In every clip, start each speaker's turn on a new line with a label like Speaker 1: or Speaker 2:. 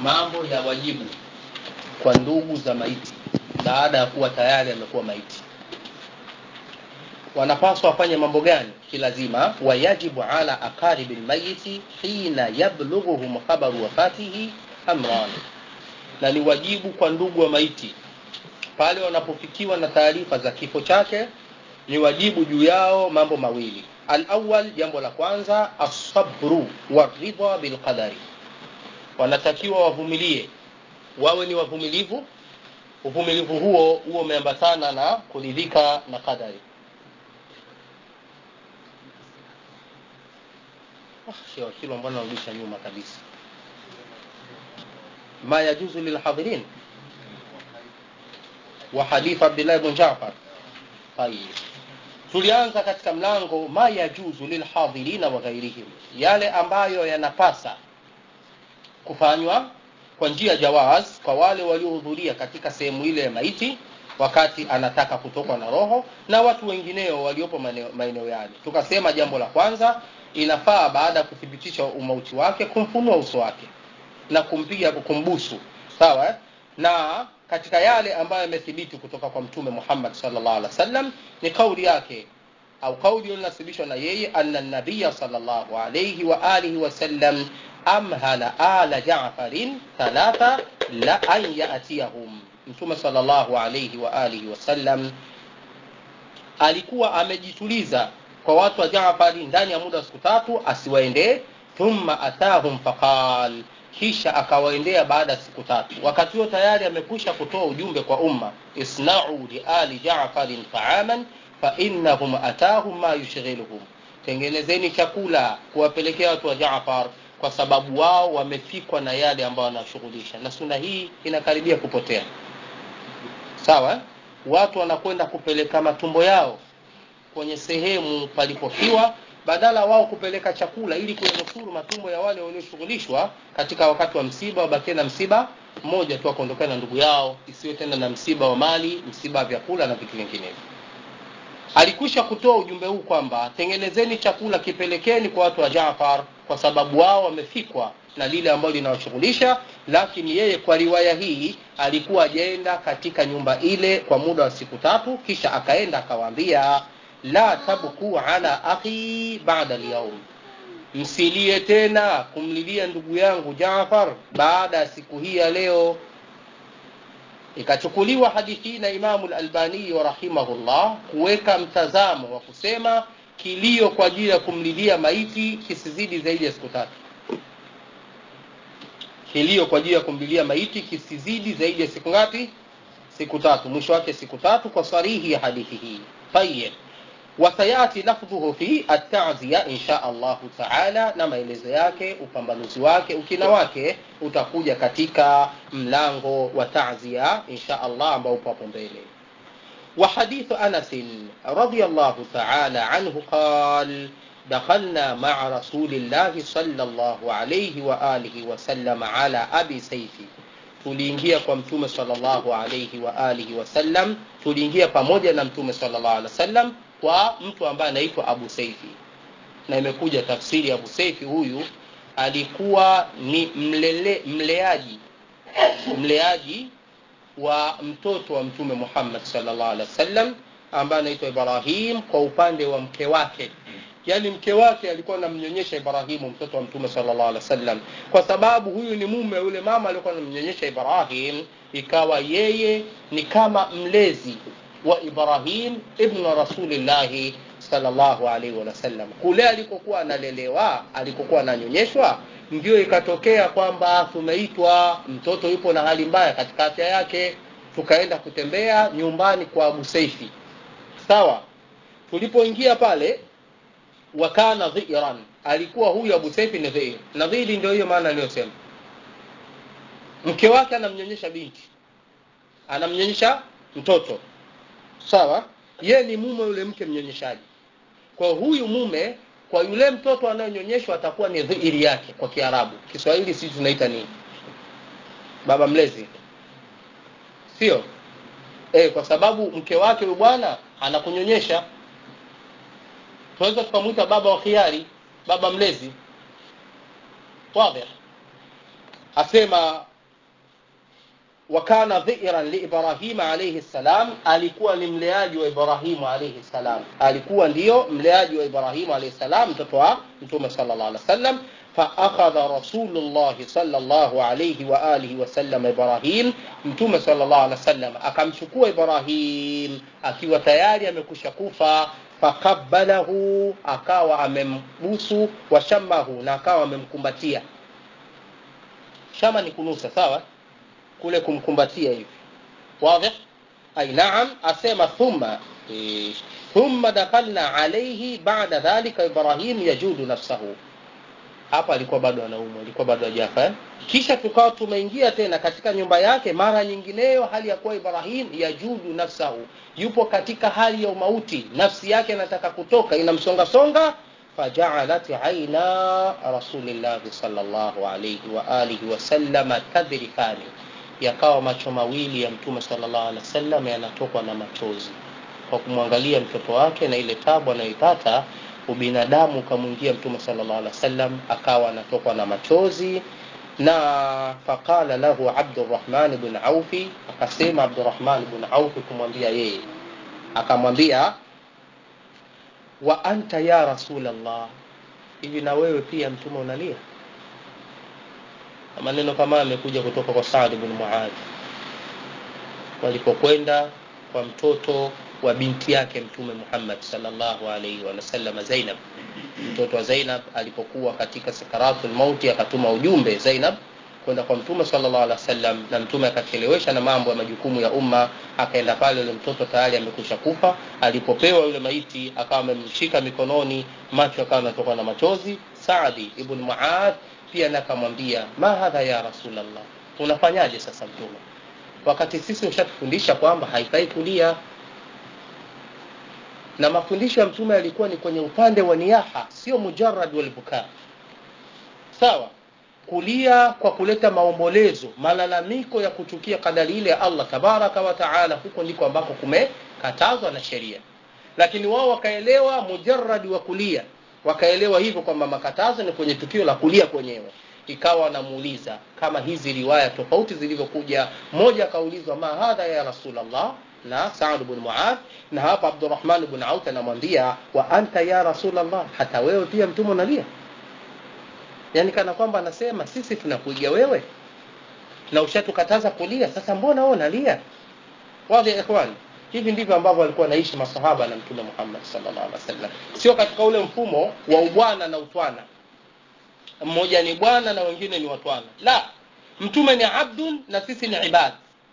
Speaker 1: mambo ya wajibu kwa ndugu za maiti baada ya kuwa tayari amekuwa maiti wanapaswa wafanye mambo gani kilazima wayajibu ala aqaribi lmayiti hina yablughuhum khabaru wafatihi amran na ni wajibu kwa ndugu wa maiti pale wanapofikiwa na taarifa za kifo chake ni wajibu juu yao mambo mawili alawal jambo la kwanza assabru waridha bilqadari wanatakiwa wavumilie wawe ni wavumilivu uvumilivu huo huo umeambatana na kuridhika na qadari ah, hilo mbona narudisha nyuma kabisa ma yajuzu lilhadhirin wa hadith abdullah ibn jafar tayib tulianza katika mlango ma yajuzu lilhadhirina wa ghairihim yale ambayo yanapasa kufanywa kwa njia jawaz kwa wale waliohudhuria katika sehemu ile ya maiti wakati anataka kutokwa na roho na watu wengineo waliopo maeneo yale tukasema jambo la kwanza inafaa baada ya kuthibitisha umauti wake kumfunua uso wake na kumpiga kumbusu sawa eh? na katika yale ambayo yamethibiti kutoka kwa mtume Muhammad sallallahu alaihi wasallam ni kauli yake au kauli iliyonasibishwa na yeye anna nabiya sallallahu alayhi wa alihi wasallam amhala ala Ja'farin thalatha la an ya'tiyahum mtume sallallahu alayhi wa alihi wasallam alikuwa amejituliza kwa watu wa Jaafari ndani ya muda wa siku tatu asiwaendee thumma atahum faqal kisha akawaendea baada ya siku tatu wakati huo tayari amekwisha kutoa ujumbe kwa umma isna'u li ali Ja'farin ta'aman fa innahum atahum ma yushghiluhum tengenezeni chakula kuwapelekea watu wa Jaafar kwa sababu wao wamefikwa na yale ambayo wanashughulisha na suna hii inakaribia kupotea sawa watu wanakwenda kupeleka matumbo yao kwenye sehemu palipofiwa badala wao kupeleka chakula ili kuyanusuru matumbo ya wale walioshughulishwa katika wakati wa msiba wabakie na msiba mmoja tu akaondokana na ndugu yao isiwe tena na msiba wa mali msiba wa vyakula na vitu vinginevyo alikwisha kutoa ujumbe huu kwamba tengenezeni chakula kipelekeni kwa watu wa Jaafar kwa sababu wao wamefikwa na lile ambalo linawashughulisha lakini yeye kwa riwaya hii alikuwa ajaenda katika nyumba ile kwa muda wa siku tatu kisha akaenda akawaambia la tabku ala akhi ba'da al-yawm msilie tena kumlilia ndugu yangu Jaafar baada ya siku hii ya leo ikachukuliwa hadithi hii na Imamu al-Albani rahimahullah kuweka mtazamo wa kusema kilio kwa ajili ya kumlilia maiti kisizidi zaidi ya siku tatu kilio kwa ajili ya kumlilia maiti kisizidi zaidi ya siku ngapi siku tatu mwisho wake siku tatu kwa sarihi ya hadithi hii tayyib wasayati lafdhuhu fi at-ta'ziya insha Allah taala na maelezo yake upambanuzi wake ukina wake utakuja katika mlango wa ta'ziya insha Allah ambao upo hapo mbele وحديث أنس رضي الله تعالى عنه قال دخلنا مع رسول الله صلى الله عليه وآله وسلم على أبي سيفي tuliingia kwa mtume sallallahu alayhi wa alihi wasallam tuliingia pamoja na mtume sallallahu alaihi wasallam kwa mtu ambaye anaitwa Abu Saifi na imekuja tafsiri Abu Saifi huyu alikuwa ni mlele, mleaji mleaji wa mtoto wa mtume Muhammad sallallahu alaihi wasallam ambaye anaitwa Ibrahim kwa upande wa mke wake yani mke wake alikuwa anamnyonyesha Ibrahimu mtoto wa mtume sallallahu alaihi wasallam kwa sababu huyu ni mume yule mama alikuwa anamnyonyesha Ibrahim ikawa yeye ni kama mlezi wa Ibrahim ibn Rasulillah sallallahu alaihi wasallam kule alikokuwa analelewa alikokuwa ananyonyeshwa ndio ikatokea kwamba tumeitwa mtoto yupo na hali mbaya katika afya yake tukaenda kutembea nyumbani kwa Abu Saifi sawa tulipoingia pale wakana dhiran alikuwa huyu Abu Saifi ni dhir na dhiri ndio hiyo maana aliyosema mke wake anamnyonyesha binti anamnyonyesha mtoto sawa ye ni mume yule mke mnyonyeshaji kwa huyu mume kwa yule mtoto anayonyonyeshwa atakuwa ni dhiri yake kwa Kiarabu Kiswahili sisi tunaita nini baba mlezi sio eh kwa sababu mke wake huyu bwana anakunyonyesha tunaweza tukamwita baba wa khiari baba mlezi wazi asema wakana dhiran liibrahima alaihi ssalam alikuwa ni mleaji wa ibrahimu alaihi ssalam alikuwa ndiyo mleaji wa ibrahimu alaihi ssalam mtoto wa mtume sala llah alih wa sallam faakhadha rasulullahi sala llahu alaihi waalihi wasallam ibrahim mtume sala llahu alih wa sallam akamchukua ibrahim akiwa tayari amekusha kufa faqabalahu akawa amembusu washamahu na akawa amemkumbatia shama ni kunusa sawa kule kumkumbatia hivi wadhi ay naam asema thumma eh, thumma dakhalna alayhi ba'da dhalika ibrahim yajudu nafsahu hapa alikuwa bado anaumwa alikuwa bado hajafa eh? kisha tukawa tumeingia tena katika nyumba yake mara nyingineyo hali ya kuwa ibrahim yajudu nafsahu yupo katika hali ya umauti nafsi yake inataka kutoka inamsongasonga فجعلت عينا رسول الله صلى الله عليه وآله وسلم تذرفان yakawa macho mawili ya mtume sallallahu alaihi wasallam yanatokwa na machozi kwa kumwangalia mtoto wake na ile tabu anayoipata ubinadamu ukamwingia mtume sallallahu alaihi wasallam akawa anatokwa na machozi na faqala lahu abdurrahman bn aufi akasema abdurrahman bn aufi kumwambia yeye akamwambia wa anta ya rasulallah hivi na wewe pia mtume unalia maneno kama amekuja kutoka kwa Saad bin Muadh walipokwenda kwa mtoto wa binti yake mtume Muhammad sallallahu alaihi wasallam Zainab mtoto wa Zainab alipokuwa katika sakaratul mauti akatuma ujumbe Zainab kwenda kwa mtume sallallahu alaihi wasallam na mtume akachelewesha na mambo ya majukumu ya umma akaenda pale yule mtoto tayari amekwisha kufa alipopewa yule maiti akawa amemshika mikononi macho akawa anatoka na machozi Saadi ibn Muadh pia na akamwambia ma hadha ya rasulallah unafanyaje sasa mtume wakati sisi ushatufundisha kwamba haifai kulia na mafundisho ya mtume yalikuwa ni kwenye upande wa niyaha sio mujarad walbukaa sawa kulia kwa kuleta maombolezo malalamiko ya kuchukia kadari ile ya allah tabaraka wa taala huko ndiko ambako kumekatazwa na sheria lakini wao wakaelewa mujaradi wa kulia wakaelewa hivyo kwamba makatazo ni kwenye tukio la kulia kwenyewe ikawa wanamuuliza kama hizi riwaya tofauti zilivyokuja moja akaulizwa ma hadha ya rasulllah na saad bn muadh na hapa abdurahman bn auf anamwambia wa anta ya rasulllah hata wewe pia mtume unalia yaani kana kwamba anasema sisi tunakuiga wewe na ushatukataza kulia sasa mbona wewe unalia wadhi ya ikhwani hivi ndivyo ambavyo walikuwa wanaishi masahaba na mtume muhammad sallallahu alaihi wasallam sio katika ule mfumo wa ubwana na utwana mmoja ni bwana na wengine ni watwana la mtume ni abdun na sisi ni ibad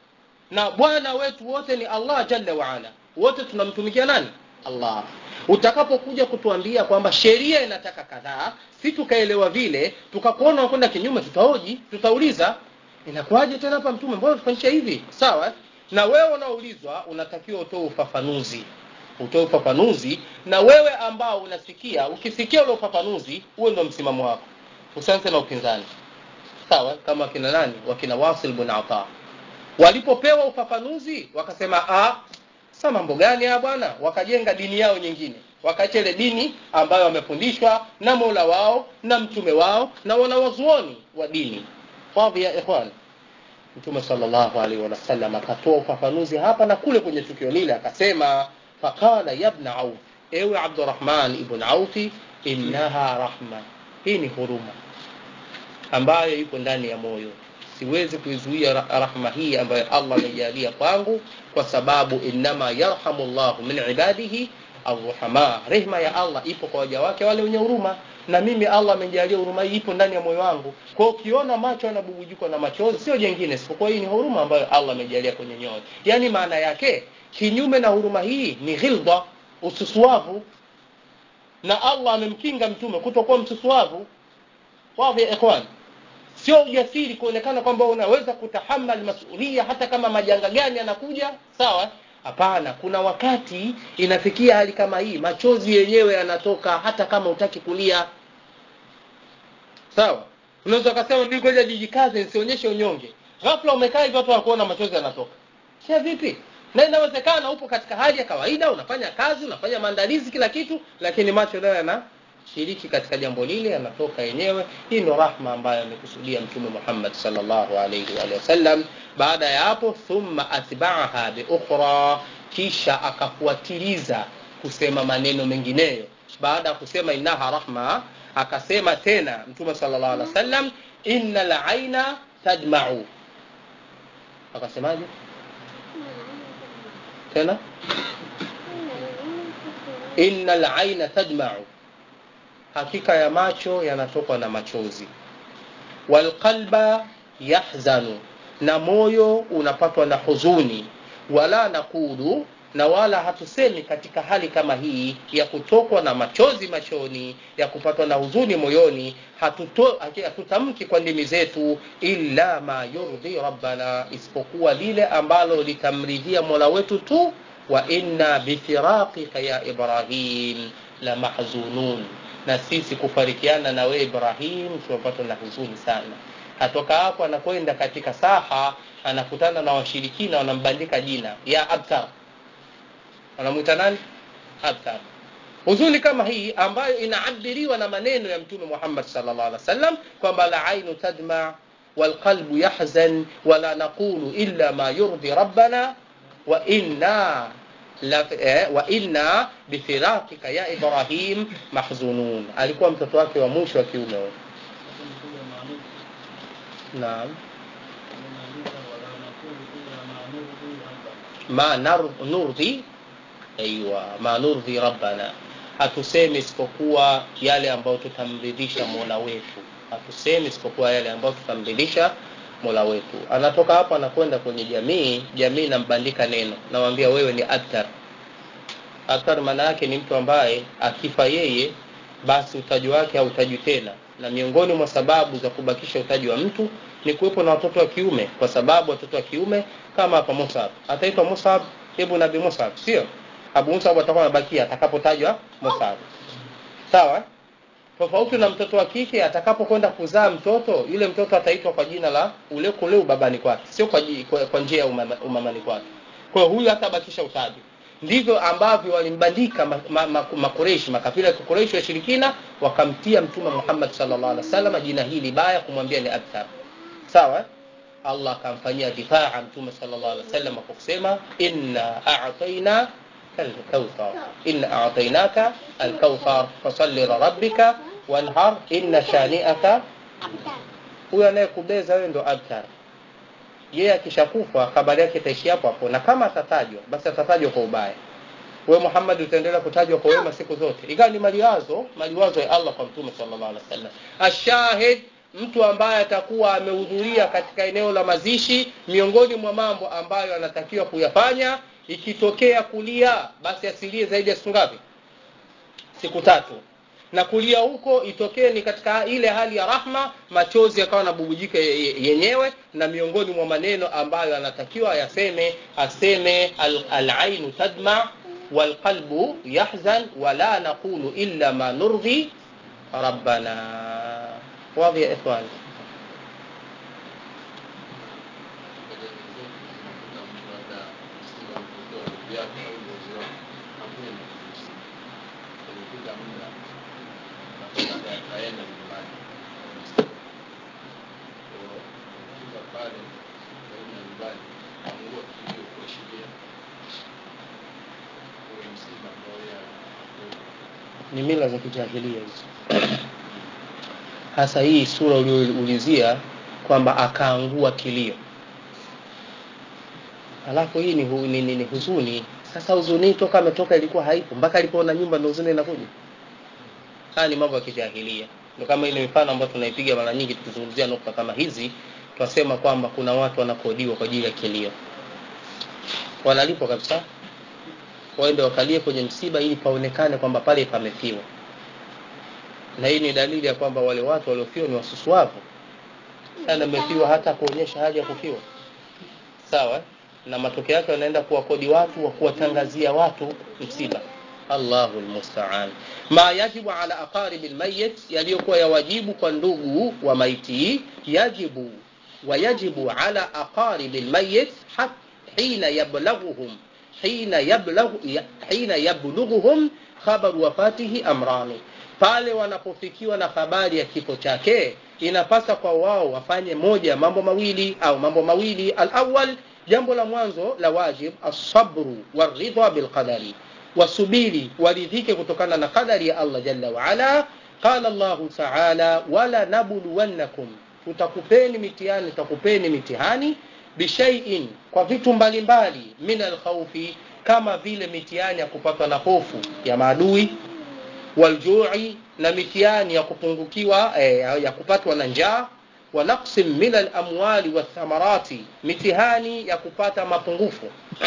Speaker 1: na bwana wetu wote ni allah jalla waala wote tunamtumikia nani allah utakapokuja kutuambia kwamba sheria inataka kadhaa si tukaelewa vile tukakuona unakwenda kinyume tutahoji tutauliza inakuwaje tena hapa mtume mbona tufanyisha hivi sawa na wewe unaoulizwa unatakiwa utoe ufafanuzi utoe ufafanuzi na wewe ambao unasikia ukisikia ule ufafanuzi huo ndo msimamo wako usianze na upinzani sawa kama wakina nani wakina wasil bn ata walipopewa ufafanuzi wakasema ah sa mambo gani haya bwana wakajenga dini yao nyingine wakaacha ile dini ambayo wamefundishwa na mola wao na mtume wao na wanawazuoni wa dini wadhi ya ikhwan mtume salllahu alaihi wasallam akatoa ufafanuzi hapa na kule kwenye tukio lile akasema faqala yabna auf ewe abdurahman ibn aufi innaha rahma hii ni huruma ambayo iko ndani ya moyo siwezi kuizuia rahma hii ambayo allah amejalia kwangu kwa sababu innama yarhamu llahu min ibadihi arruhama rehma ya allah ipo kwa waja wake wale wenye huruma na mimi allah amejalia huruma hii ipo ndani ya moyo wangu kwao ukiona macho yanabubujikwa na machozi sio jengine isipokuwa hii ni huruma ambayo allah amejalia kwenye nyoyo yaani maana yake kinyume na huruma hii ni ghilda ususuavu na allah amemkinga mtume kutokuwa msusuavu wadhi ya ikhwan sio ujasiri kuonekana kwamba unaweza kutahamal masulia hata kama majanga gani yanakuja sawa hapana kuna wakati inafikia hali kama hii machozi yenyewe yanatoka hata kama utaki kulia sawa unaweza ukasema mi ngoja jijikaze nisionyeshe unyonge ghafla umekaa hivyo watu wakuona machozi yanatoka sia vipi na inawezekana upo katika hali ya kawaida unafanya kazi unafanya maandalizi kila kitu lakini macho nayo yana shiriki katika jambo lile anatoka yenyewe hii ndo rahma ambayo amekusudia mtume muhammad salllahu alaihi waalihi wasallam baada ya hapo thumma atbaaha biukhra kisha akafuatiliza kusema maneno mengineyo baada ya kusema innaha rahma akasema tena mtume salllah alih wa sallam inna laina tadmau akasemaje tena inna laina tadmau hakika ya macho yanatokwa na machozi walqalba yahzanu na moyo unapatwa na huzuni wala nakulu na wala hatusemi katika hali kama hii ya kutokwa na machozi machoni ya kupatwa na huzuni moyoni hatuto, hatutamki kwa ndimi zetu illa ma yurdhi rabbana isipokuwa lile ambalo litamridhia mola wetu tu wa inna bifiraqika ya ibrahim la mahzunun na sisi kufarikiana na wewe ibrahim tumepatwa na huzuni sana atoka hapo anakwenda katika saha anakutana na washirikina wanambandika jina ya abtar wanamwita nani abtar huzuni kama hii ambayo inaabiriwa na maneno ya mtume muhammad salllah alih wasallam kwamba la ainu tadma walqalbu yahzan wala naqulu illa ma yurdi rabbana wa inna wa inna bifiraqika ya ibrahim mahzunun alikuwa mtoto wake wa mwisho wa kiume huyo naam ma nurdhi aiwa ma nurdhi rabbana hatusemi isipokuwa yale ambayo tutamridhisha mola wetu hatusemi isipokuwa yale ambayo tutamridhisha mola wetu anatoka hapo anakwenda kwenye jamii jamii inambandika neno nawambia wewe ni aktar aktar maana yake ni mtu ambaye akifa yeye basi utaji wake hautajwi tena na miongoni mwa sababu za kubakisha utaji wa mtu ni kuwepo na watoto wa kiume kwa sababu watoto wa kiume kama hapa musab ataitwa musab ibn abi musab sio abu musab atakuwa anabakia atakapotajwa musab sawa tofauti na mtoto wa kike atakapokwenda kuzaa mtoto yule mtoto ataitwa kwa jina la ule kule ubabani kwake sio kwa, kwa, kwa njia ya umama, umamani kwake kwa hiyo huyu hatabakisha utaji ndivyo ambavyo walimbandika makureishi ma, ma, makafira ya kikureishi washirikina wakamtia mtume muhammad salllah alih wa sallam jina hili baya kumwambia ni akthar sawa allah akamfanyia difaa mtume salllah alih wa sallam kwa kusema inna ataina الكوثر إن أعطيناك الكوثر فصل لربك وانهر إن شانئك huyo anayekubeza wewe ndo abtar yeye akishakufa habari yake itaishi hapo hapo na kama atatajwa basi atatajwa kwa ubaya wewe muhammad utaendelea kutajwa kwa wema siku zote ikawa ni maliwazo maliwazo ya allah kwa mtume sallallahu alaihi wasallam ashahid mtu ambaye atakuwa amehudhuria katika eneo la mazishi miongoni mwa mambo ambayo anatakiwa kuyafanya ikitokea kulia basi asilie zaidi ya siku ngapi siku tatu na kulia huko itokee ni katika ile hali ya rahma machozi yakawa nabubujika yenyewe na miongoni mwa maneno ambayo anatakiwa yaseme aseme alainu al tadma walqalbu yahzan wala naqulu illa ma nurdhi rabbana wadhi ya ikhwani
Speaker 2: akaenda nyumbani kufika pale karibu na nyumbani angua kilio kuashiria ule msiba ambao yeye
Speaker 1: ni mila za kijahilia hizo hasa hii sura ulioulizia kwamba akaangua kilio alafu hii ni, hu, ni, ni, ni huzuni sasa huzuni toka ametoka ilikuwa haipo mpaka alipoona nyumba ndo huzuni inakuja haya ni mambo ya kijahilia ndo kama ile mifano ambayo tunaipiga mara nyingi tukizungumzia nukta kama hizi tunasema kwamba kuna watu wanakodiwa kwa ajili ya kilio wanalipwa kabisa waende wakalie kwenye msiba ili paonekane kwamba pale pamefiwa na hii ni dalili ya kwamba wale watu waliofiwa ni wasusuavu sana amefiwa hata kuonyesha hali ya kufiwa sawa na matokeo yake wanaenda kuwakodi watu wa kuwatangazia watu msiba allahu lmustaan ma yajibu ala aqaribi lmayit yaliyokuwa ya wajibu kwa ndugu wa maiti yajibu wayajibu ala aqaribi lmayit hina yablaghuhum hina yablaghu hina yablughuhum khabaru wafatihi amrani pale wanapofikiwa na habari ya kifo chake inapasa kwa wao wafanye moja mambo mawili au mambo mawili alawal jambo la mwanzo la wajib asabru waridha bilqadari wasubiri waridhike kutokana na qadari ya allah jalla waala qala llahu taala wala nabluwannakum tutakupeni mitihani tutakupeni mitihani bishaiin kwa vitu mbalimbali min alkhaufi kama vile mitihani ya kupatwa na hofu ya maadui waljui na mitihani ya kupungukiwa eh, ya kupatwa na njaa wa naqsin min alamwali wathamarati mitihani ya kupata mapungufu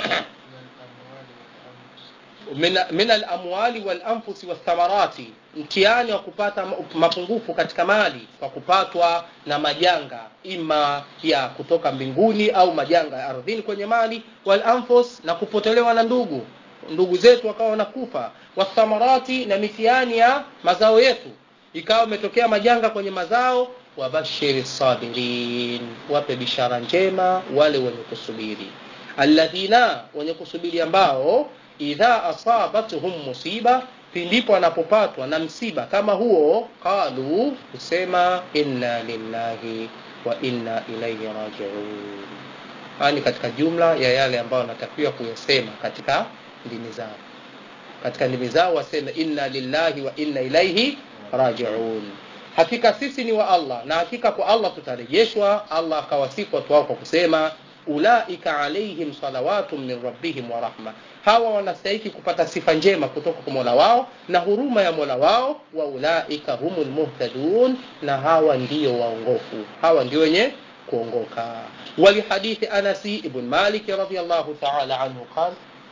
Speaker 1: min, min alamwali walanfusi wathamarati mtihani wa kupata mapungufu katika mali kwa kupatwa na majanga ima ya kutoka mbinguni au majanga ya ardhini kwenye mali walanfus na kupotelewa na ndugu ndugu zetu wakawa wanakufa wathamarati na mitihani ya mazao yetu ikawa umetokea majanga kwenye mazao wabashiri sabirin wape bishara njema wale wenye kusubiri alladhina wenye kusubiri ambao idha asabatuhum musiba pindipo anapopatwa na msiba kama huo qalu husema inna lillahi wa inna ilaihi rajiun haya ni katika jumla ya yale ambayo wanatakiwa kuyasema katika ndimi zao katika ndimi zao waseme inna lillahi wa inna ilaihi rajiun hakika sisi ni wa allah na hakika kwa allah tutarejeshwa allah akawasifu watu wao kwa kusema ulaika alaihim salawatun min rabbihim wa rahma hawa wanastahiki kupata sifa njema kutoka kwa mola wao na huruma ya mola wao wa ulaika humul muhtadun na hawa ndiyo waongofu hawa ndio wenye kuongoka walihadithi anasi ibn malik radiallahu taala anhu qal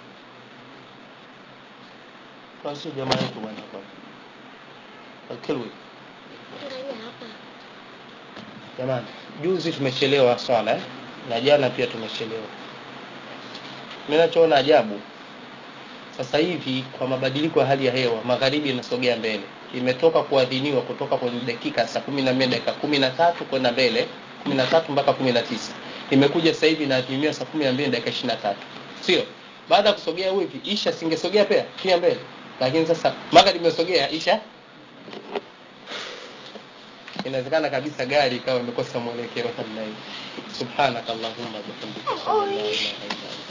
Speaker 1: kwansi jamaa yetu bwana kilwi jamani juzi tumechelewa swala eh? na jana pia tumechelewa mi nachoona ajabu sasa hivi kwa mabadiliko ya hali ya hewa magharibi inasogea mbele imetoka kuadhiniwa kutoka kwenye dakika saa kumi na mbili dakika kumi na tatu kwenda mbele kumi na tatu mpaka kumi na tisa imekuja sasa hivi inaadhiniwa saa kumi na mbili dakika ishiri na tatu sio baada ya kusogea hivi isha singesogea pia pia mbele lakini sasa magharibi imesogea isha inawezekana kabisa gari ikawa imekosa mwelekeo namna hii subhanaka allahumma bihamdika ashhadu an la ilaha illa anta